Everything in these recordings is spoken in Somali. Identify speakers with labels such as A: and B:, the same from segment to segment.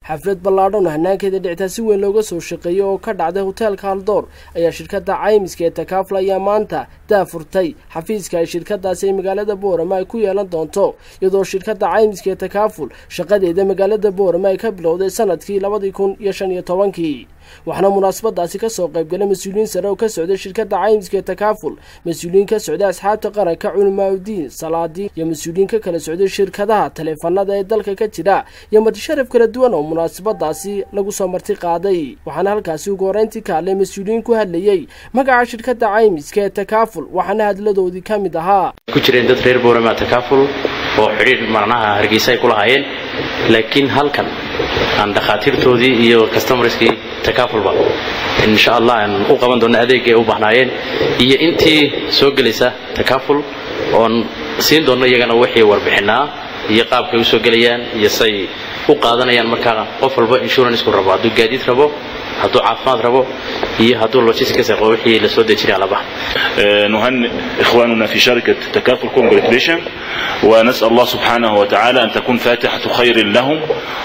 A: xaflad ballaadhan oo hanaankeeda dhictaa si weyn looga soo shaqeeyey oo ka dhacday hoteelka haldoor ayaa shirkadda caymiska ee takaaful ayaa maanta daafurtay xafiiska ay shirkadaasi ay magaalada boorama ay ku yeelan doonto iyadoo shirkadda caymiska ee takaaful shaqadeeda magaalada boorama ay ka bilowday sanadkii labadii kun iyo shan iyo tobankii waxaana munaasabadaasi kasoo qaybgalay mas-uuliyiin sare oo ka socday shirkadda caymiska ee takaaful mas-uuliyiin ka socday asxaabta qaranka culimaauddiin salaadiin iyo mas-uuliyiin ka kala socday shirkadaha taleefanada ee dalka ka jira iyo martisharaf kala duwan oo munaasabadaasi lagu soo marti qaaday waxaana halkaasi ugu horeyntii ka hadlay mas-uuliyiin ku hadlayey magaca shirkadda caymiska ee takaaful waxaana hadladoodii ka mid ahaa
B: ku jireen dad reer boorama takaaful oo xidhiir marnaha hargeysa ay ku lahaayeen laakiin halkan aan dhakhaatiirtoodii iyo customarskii takaafulba insha allah aan u qaban doonno adeegga ay u bahnaayeen iyo intii soo gelaysa takaaful oon siin doonno iyagana wixii warbixinaa iyo qaabkay u soo gelayaan iyo say u qaadanayaan markaa qof walba inshuranceku rabo hadduu gaadiid rabo hadduu caafimaad rabo iyo hadduu logistics rabo wixii la soo dejinaya labaha
C: نهنئ إخواننا في شركة تكافل كونجريتيشن ونسأل الله سبحانه وتعالى أن تكون فاتحة خير لهم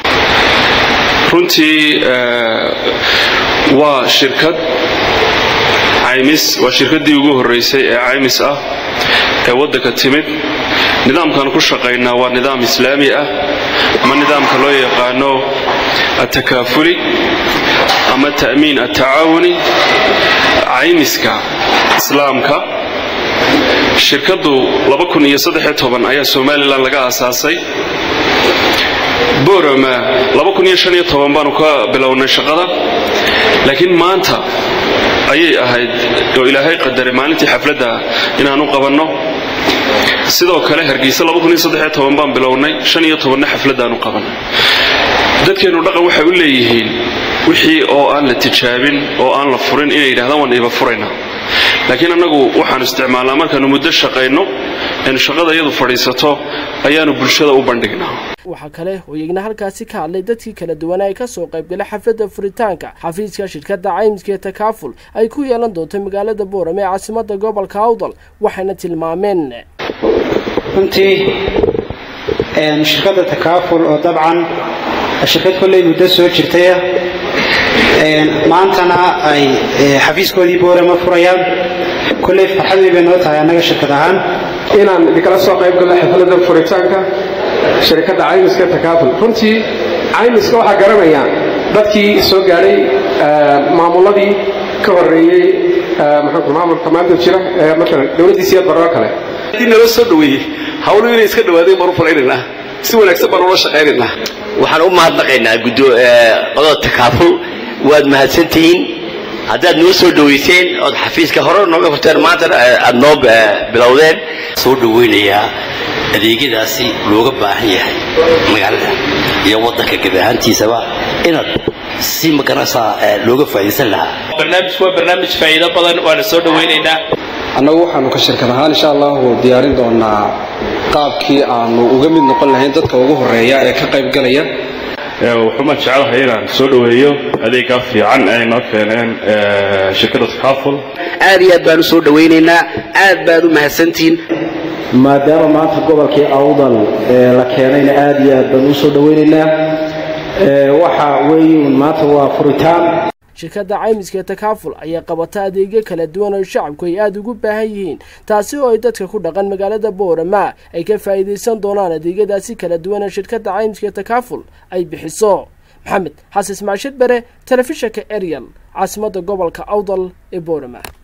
D: runtii waa shirkad caymis waa shirkaddii ugu horraysay ee caymis ah ee waddanka timid nidaamkaan ku shaqaynaa waa nidaam islaami ah ama nidaamka loo yaqaano atakaafuli ama ta'miin atacaawuni caymiska islaamka shirkaddu ayaa somalilan laga aasaasay borama baanu ka bilownay shaqada laakiin maanta ayay ahayd oo ilaahay qadaray maalintii xafladda inaanu qabanno sidoo kale hargeysa baan bilownay na xafladdaanu qabannay dadkeennu dhaqan waxay u leeyihiin wixii oo aan la tijaabin oo aan la furin inay yidhahdaan waan iba furaynaa laakiin annagu waxaanu isticmaalnaa markaannu muddo shaqayno eenu shaqada iyadu fadhiisato ayaanu bulshada u bandhignaa
A: waxaa kale oo iyagna halkaasi ka hadlay dadkii kala duwanaa ay kasoo qaybgalay xafladda furitaanka xafiiska shirkadda caymiska ee takaaful ay ku yeelan doonto magaalada boorame ee caasimada gobolka awdal waxayna tilmaameen
E: runtii shirkadda takaaful oo dabcan shirkad kolley muddo soo jirtaya maantana ay xafiiskoodii boorama furayaan kolley farxadii bay noo tahay annaga shirkad ahaan
F: inaan idinkala soo qayb galno xafladda furitaanka shirkadda caymiska takaaful runtii caymiska waxaa garanaya dadkii soo gaadhay maamuladii ka horreeyey maamulka maanta jira maalan dowladdiisiiyo baroo kale
G: haddii nala soo dhoweeyey hawlu inay iska dhawaadeen baan u furaynaynaa si wanaagsan baan ula shaqaynaynaa
H: waxaan u mahadnaqaynaa qodada takaaful waad mahadsantihiin haddaad noo soo dhowayseen ood xafiiska hore nooga furteen maantana aad noo bilowdeen soo dhowaynayaa adeegyadaasi looga baahan yahay magaalada iyo waddanka gebi ahaantiisaba inaad si maganaysaa looga faa'iidaysan lahaa
I: barnaamijku waa barnaamij faa'iido badan waana soo dhowaynaynaa
F: annagu waxaanu ka shirkad ahaan insha allahu diyaarin doonaa qaabkii aanu uga mid noqon lahayn dadka ugu horreeya ee ka qayb galaya
C: wuxuuma jecelahay inaan soo dhoweeyo adeeggaa fiican ay noo keeneen shirkadda takaaful
H: aad iyo aad baan u soo dhowaynaynaa aad baad u mahadsantihiin
J: maadaama maanta gobolkii awdal la keenayna aad iyo aad baan u soo dhowaynaynaa waxa weeyuun maanta waa furitaan
A: shirkadda caymiska ee takaaful ayaa qabata adeegyo kala duwan oo shacabku ay aada ugu baahan yihiin taasi oo ay dadka ku dhaqan magaalada boorama ay ka faa'iidaysan doonaan adeegyadaasi kala duwan ee shirkadda caymiska ee takaaful ay bixiso maxamed xasan ismaashid bare telefishanka ariel caasimadda gobolka awdal ee boorama